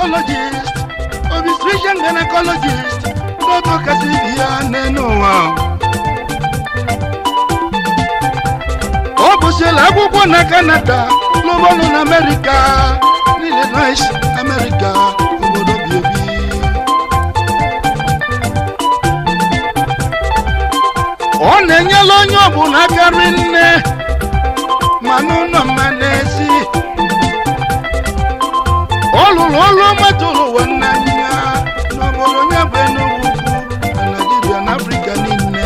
gynecologist obstetrician gynecologist n'otu kasị ibi ya n'elu ụwa ọ gụsịrị akwụkwọ na kanada n'ụgbọọlụ na amerịka n'illinois amerịka obodo bi ebi ọ na-enyela onye ọbụla karị nne ma n'ụlọ mma n'ezi ọ lụrụ ọrụ ọma tụrụ ụwa n'anya n'obodo ya bụ Enugu ukwu na Naịjirịa na Afrịka niile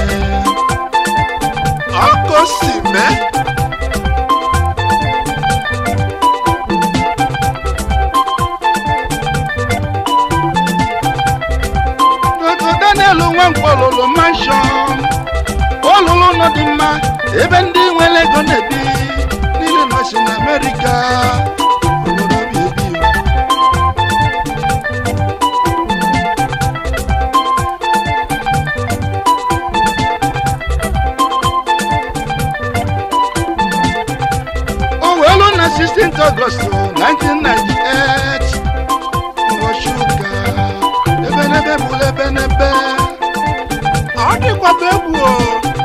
ọkụ si mee Dr. Daniel Nwankwo lụrụ manshọn ọ lụrụ ụlọ dị mma ebe ndị nwere ego na-ebi niile nọsi na Amerịka obodo bi ebi o wee lụ na 16th August 1998 ụbọchị ụka ebenebe bụrụ ebenebe ọ dịkwaba egwu o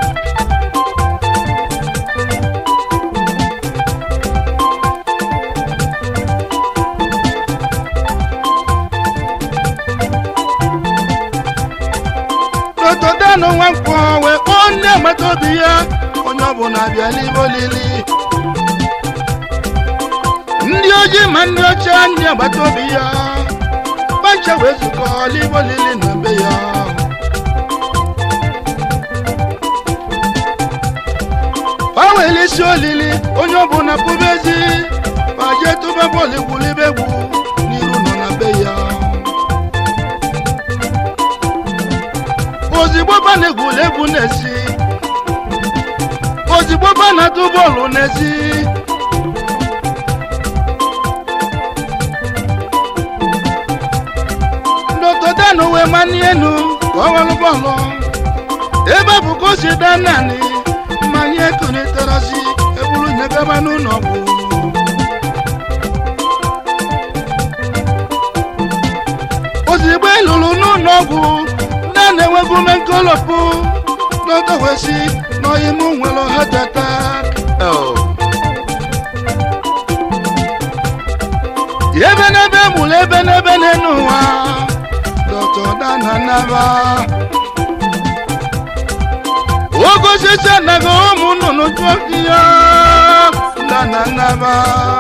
n'otodanụ nwankwọ wee kpọọ ndị agbata obi ya onye ọbụla bịa n'ime olili ndị ojii ma ndị ọcha ndị agbata obi ya pancha wee zukọ n'ime olili na be ya ha were isi olili onye ọbụla pụba ezi ma jee tụba bọọlụ egwulibe egwu n'iru nọ na be ya ozigbo ba na-egwuli egwu n'ezi ozigbo ba na-atụ bọọlụ n'ezi n'otodanụ wee mani enu ka ọ walụ bọọlụ ebe bụ ka o si daa naanị mmanya ekunitarasi ebulu nyegaba n'ụlọ ọgwụ ozigbo elulu n'ụlọ ọgwụ na na-enwegbu ume nkolopụ n'ọdọwesi n'ọyịmụ nwere heart attack ebe n'ebe mụrụ ebe n'ebe n'enu ụwa dọtọ dana naba ogosisi anaghị ụmụ nnụnụ jụọ ihe dana naba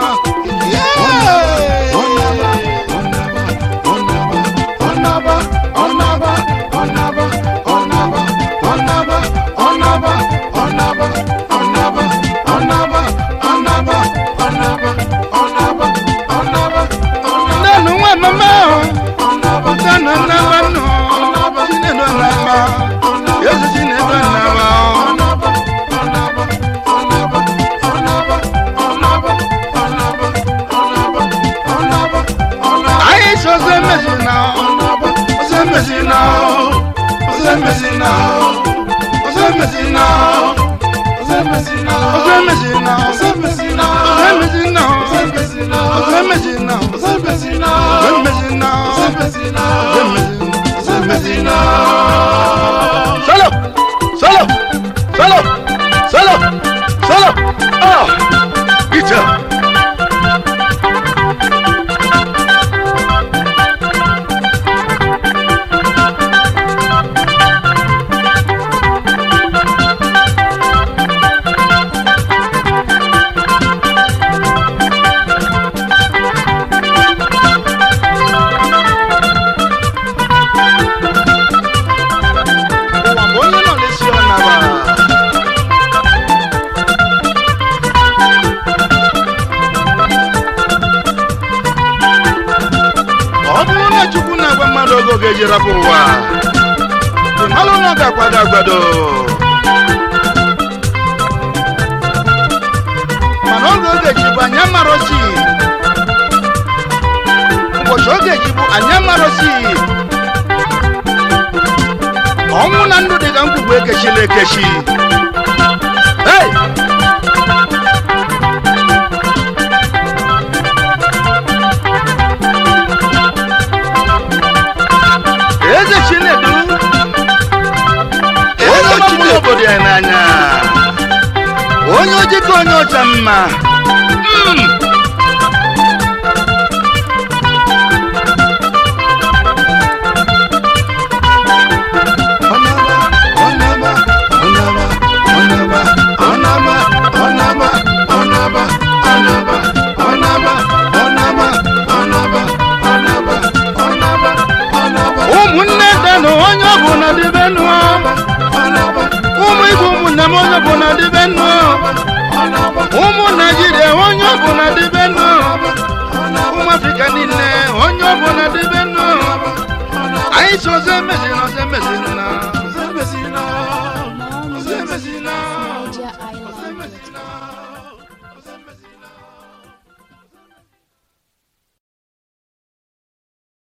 Ọnaba, ọnaba, ọnaba, ọnaba, ọnaba, ọnaba, ọnaba, ọnaba, ọnaba, ọnaba, ọnaba, ọnaba, ọnaba, ọnaba. Nenu nwa mama o, ọtana naba nọ, Chinedu anaba, Yesu Chinedu anaba o. Anyị so ọzọ emezi na ọzọ emezi na ọzọ emezi na ọzọ emezi na ọzọ emezi na ọzọ emezi na ọzọ emezi na ọzọ emezi na ọzọ emezi na ọzọ emezi na ọzọ emezi na ọzọ emezi na ọzọ emezi na ọzọ emezi na. Solo, solo, solo, solo, solo. Ah, Peter. Ụwa bụ onye nọ n'isi ọ naba. ọ bụrụ na chukwu na-agwa mmadụ oge ọ ga-eji rapụ ụwa ịmalụ na ọ ga-akwado agbado mana oge ọ ga-eji bụ anya marosi ụbọchị ọ ga-eji bụ anya marosi ọnwụ na ndụ dị ka ngwugwu ekechila ekechi hey! onye ọcha mma Mm. Ọnaba, ọnaba, ọnaba, ọnaba, ọnaba, ọnaba, ọnaba, ọnaba, ọnaba, ọnaba, ọnaba, ọnaba, ọnaba. ụmụnne denụ onye ọbụla dịbe nụ ụmụ igbo ụmụnne m onye ọbụla dịbe nụ ụmụ naijiria onye ọbụla dịbe nụ ụmụ afrịka niile onye ọbụla dịbe nụ anyị si ọzọ emezina ọzọ emezina ọzọ emezina ọzọ emezina Niger Island. ọzọ emezina